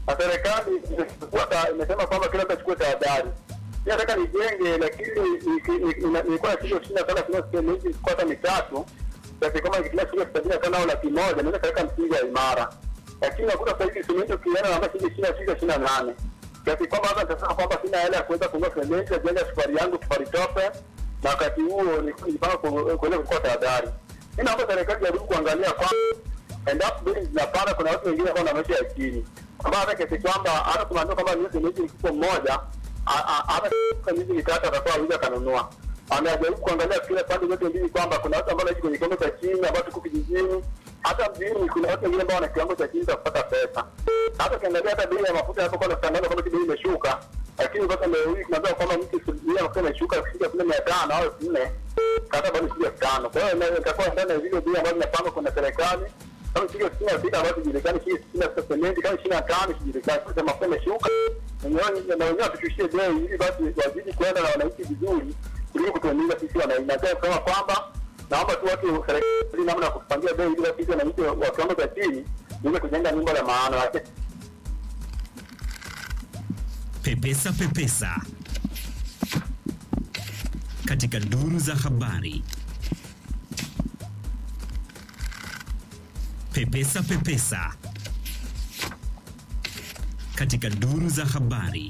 na serikali imechukua ta- imesema kwamba kila mtu achukue tahadhari. Mi nataka nijenge, lakini niki- niki- ina- nilikuwa na shilingi ishirini na tano kununua sementi kwata mitatu kiasi kama nikitumia shilingi sabini na tano au laki moja naweza kaweka msingi wa imara, lakini nakuta sasa hivi sementi ukienda na shilingi ishirini na sita ishirini na nane kiasi kwamba hata nitasema kwamba sina hela ya kuweza kununua sementi ya kujenga safari yangu safari tope, na wakati huo nilikuwa nijipanga ku- kuweza kuchukua tahadhari. Mi naomba serikali jaribu kuangalia kwamba endapo bei zinapanda, kuna watu wengine ambao wana maisha ya chini, ambao hata kiasi kwamba hata tunaambiwa kwamba nusu sementi ni kipo mmoja, a- a- hata kwa miezi mitatu atakuwa aweza akanunua. Anajaribu kuangalia kila pande zote mbili kwamba kuna watu ambao wanaishi kwenye kiwango cha chini, ambao tuko kijijini, hata mjini kuna watu wengine ambao wana kiwango cha chini cha kupata pesa. Hata ukiangalia hata bei ya mafuta yanapokuwa natangaza kwamba bei imeshuka, lakini mpaka leo hii tunaambiwa kwamba mtu bei ya mafuta imeshuka kufika kule mia tano au elfu nne hata bado shilingi elfu tano. Kwa hiyo ina- itakuwa ndani ya zile bei ambazo zinapangwa kuna serikali kama shilingi sitini na sita ambazo zijulikani, shilingi sitini na sita sementi, kama ishirini na tano sijulikani. Sasa mafuta imeshuka, wenyewe na wenyewe watushushie bei ili basi wazidi kwenda na wananchi vizuri kuliko kutuumiza sisi wananchi. Nataka kusema kwamba naomba tu watu serikali namna ya kutupangia bei ili basi wananchi wa kiwango cha chini iweze kujenga nyumba la maana. Lakini Pepesa Pepesa katika duru za habari. Pepesa Pepesa katika duru za habari.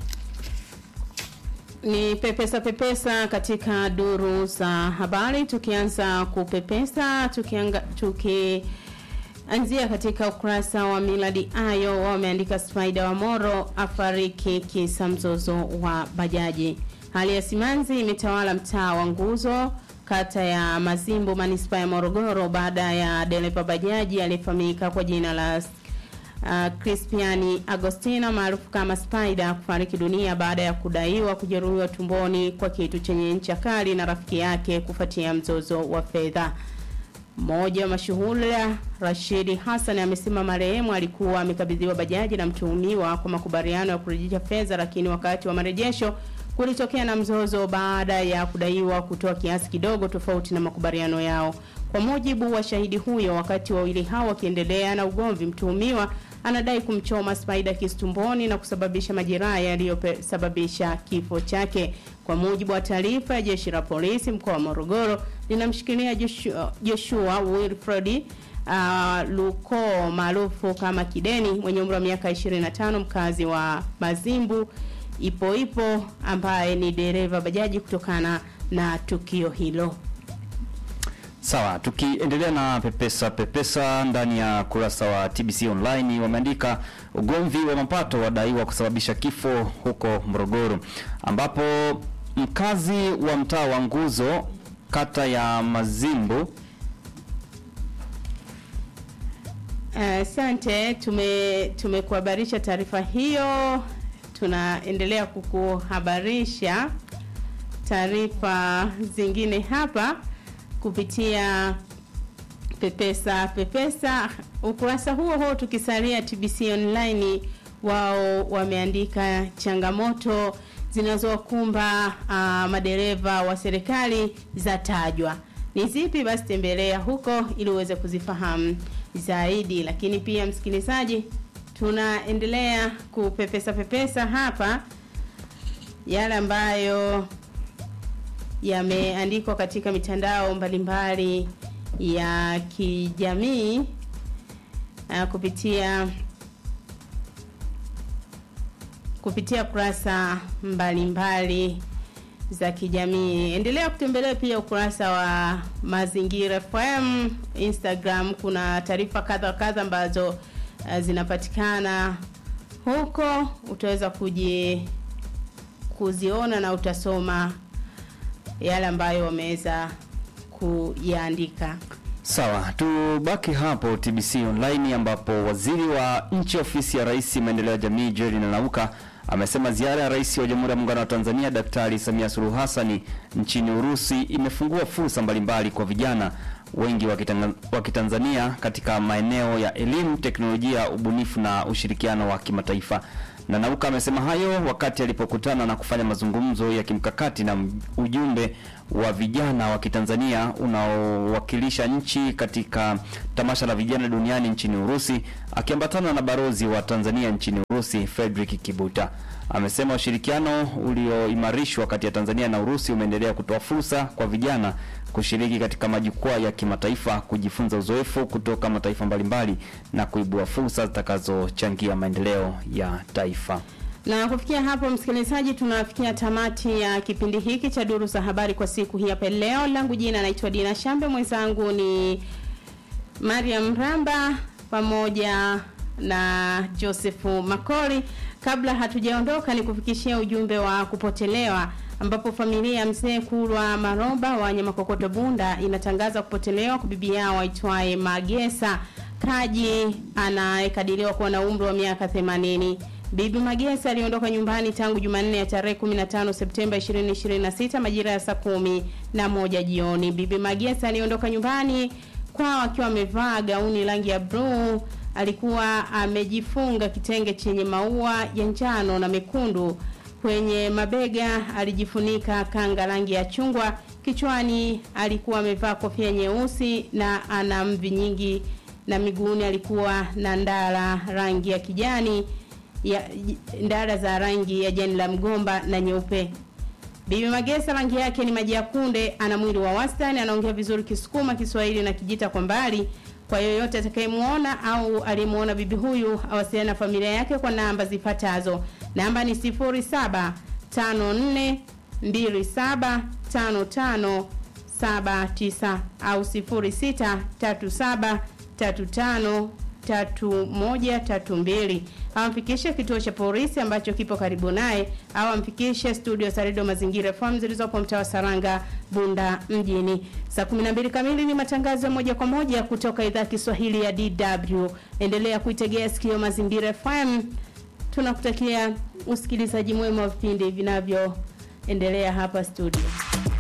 Ni pepesa pepesa katika duru za habari, tukianza kupepesa tukianga, tukianzia katika ukurasa wa Miladi Ayo wameandika Spider wa Moro afariki kisa mzozo wa bajaji. Hali ya simanzi imetawala mtaa wa Nguzo kata ya Mazimbu manispaa ya Morogoro baada ya dereva bajaji aliyefahamika kwa jina la uh, Crispiani Agostina maarufu kama Spider kufariki dunia baada ya kudaiwa kujeruhiwa tumboni kwa kitu chenye ncha kali na rafiki yake kufuatia mzozo wa fedha. Mmoja wa mashuhuda Rashidi Hassan amesema marehemu alikuwa amekabidhiwa bajaji na mtuhumiwa kwa makubaliano ya kurejesha fedha, lakini wakati wa marejesho kulitokea na mzozo baada ya kudaiwa kutoa kiasi kidogo tofauti na makubaliano yao. Kwa mujibu wa shahidi huyo, wakati wawili hao wakiendelea na ugomvi, mtuhumiwa anadai kumchoma Spider kisu tumboni na kusababisha majeraha yaliyosababisha kifo chake. Kwa mujibu wa taarifa ya jeshi la polisi mkoa wa Morogoro, linamshikilia Joshua, Joshua Wilfred uh, Luko maarufu kama Kideni mwenye umri wa miaka 25 mkazi wa Mazimbu ipo ipo ambaye ni dereva bajaji kutokana na tukio hilo. Sawa, tukiendelea na pepesa pepesa ndani ya kurasa wa TBC online wameandika ugomvi wa mapato wadaiwa kusababisha kifo huko Morogoro, ambapo mkazi wa mtaa wa Nguzo kata ya Mazimbu Asante, uh, tume tumekuhabarisha taarifa hiyo. Tunaendelea kukuhabarisha taarifa zingine hapa kupitia pepesa pepesa. Ukurasa huo huo tukisalia TBC online, wao wameandika changamoto zinazowakumba uh, madereva wa serikali zatajwa ni zipi? Basi tembelea huko ili uweze kuzifahamu zaidi. Lakini pia msikilizaji, tunaendelea kupepesa pepesa hapa yale ambayo yameandikwa katika mitandao mbalimbali ya kijamii uh, kupitia kupitia kurasa mbalimbali za kijamii. Endelea kutembelea pia ukurasa wa Mazingira FM Instagram. Kuna taarifa kadha kadha ambazo uh, zinapatikana huko, utaweza kuji kuziona na utasoma yale ambayo wameweza kuyaandika. Sawa, tubaki hapo TBC online ambapo waziri wa nchi ofisi ya Rais maendeleo ya jamii Jerry Nanauka amesema ziara ya Rais wa Jamhuri ya Muungano wa Tanzania Daktari Samia Suluhu Hassan nchini Urusi imefungua fursa mbalimbali kwa vijana wengi wa Kitanzania katika maeneo ya elimu, teknolojia, ubunifu na ushirikiano wa kimataifa. Nanauka amesema hayo wakati alipokutana na kufanya mazungumzo ya kimkakati na ujumbe wa vijana wa Kitanzania unaowakilisha nchi katika tamasha la vijana duniani nchini Urusi, akiambatana na barozi wa Tanzania nchini Urusi Frederick Kibuta. Amesema ushirikiano ulioimarishwa kati ya Tanzania na Urusi umeendelea kutoa fursa kwa vijana kushiriki katika majukwaa ya kimataifa, kujifunza uzoefu kutoka mataifa mbalimbali na kuibua fursa zitakazochangia maendeleo ya taifa. Na kufikia hapo, msikilizaji, tunafikia tamati ya kipindi hiki cha duru za habari kwa siku hii hapa leo. Langu jina naitwa Dina Shambe, mwenzangu ni Mariam Ramba pamoja na Josefu Makori. Kabla hatujaondoka, ni kufikishia ujumbe wa kupotelewa ambapo familia ya mzee Kulwa Maroba wa Nyamakokoto Bunda inatangaza kupotelewa kwa bibi yao aitwaye Magesa Kaji anayekadiriwa kuwa na umri wa miaka 80. Bibi Magesa aliondoka nyumbani tangu Jumanne ya tarehe 15 Septemba 2026 majira ya saa kumi na moja jioni. Bibi Magesa aliondoka nyumbani kwao akiwa amevaa gauni rangi ya bluu. Alikuwa amejifunga kitenge chenye maua ya njano na mekundu. Kwenye mabega alijifunika kanga rangi ya chungwa. Kichwani alikuwa amevaa kofia nyeusi na ana mvi nyingi, na miguuni alikuwa na ndara rangi ya kijani ya ndara za rangi ya jani la mgomba na nyeupe. Bibi Magesa rangi yake ni maji ya kunde, ana mwili wa wastani, anaongea vizuri Kisukuma, Kiswahili na Kijita kwa mbali. Kwa yoyote atakayemuona au aliyemuona bibi huyu awasiliana na familia yake kwa namba zifuatazo. Namba ni 0754275579 au 063735 3132 amfikishe kituo cha polisi ambacho kipo karibu naye au amfikishe studio za redio Mazingira FM zilizopo mtaa wa Saranga, Bunda mjini. Saa 12 kamili ni matangazo ya moja kwa moja kutoka idhaa ya Kiswahili ya DW. Endelea kuitegea sikio Mazingira FM. Tunakutakia usikilizaji mwema wa vipindi vinavyoendelea hapa studio.